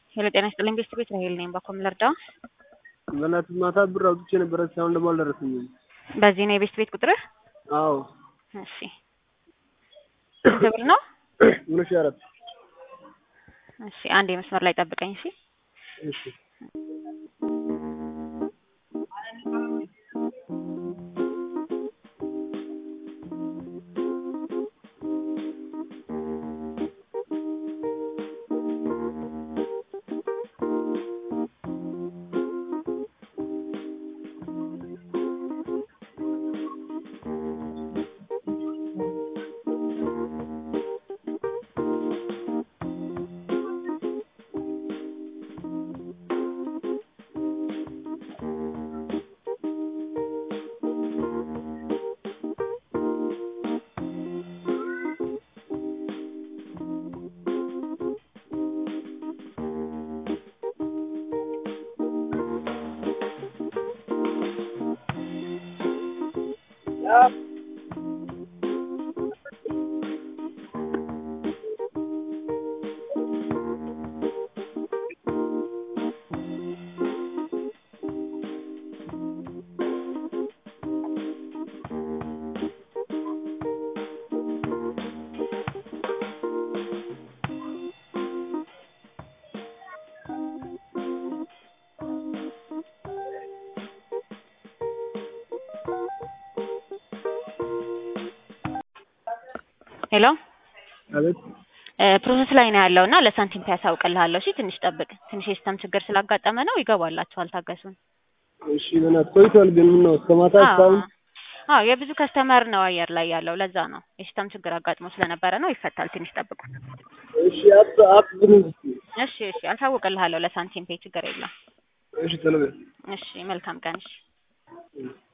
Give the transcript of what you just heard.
ሄሎ ጤና ይስጥልኝ ቤስት ቤት ራሄል ነኝ። በኮም ልርዳ? በእናትህ ማታ ብር አውጥቼ ነበረ እስካሁን ደግሞ አልደረሰኝም። በዚህ ነው የቤስት ቤት ቁጥርህ? አዎ እሺ ስንት ብር ነው? ሁለት ሺህ አራት እሺ አንድ የመስመር ላይ ጠብቀኝ። እሺ እሺ ሄሎ አቤት ፕሮሰስ ላይ ነው ያለው እና ለሳንቲም ያሳውቅልሃለሁ። እሺ ትንሽ ጠብቅ። ትንሽ የሲስተም ችግር ስላጋጠመ ነው። ይገባላችኋል፣ ታገሱን። እሺ በእናትህ ቆይቷል ግን ምን ነው እስከ ማታ እስካሁን አዎ የብዙ ከስተመር ነው አየር ላይ ያለው። ለዛ ነው የሲስተም ችግር አጋጥሞ ስለነበረ ነው። ይፈታል። ትንሽ ጠብቁ። እሺ አት አትዝም እስኪ እሺ እሺ አሳውቅልሃለሁ ለሳንቲም ፔ ችግር የለም። እሺ ተለበ እሺ መልካም ቀን። እሺ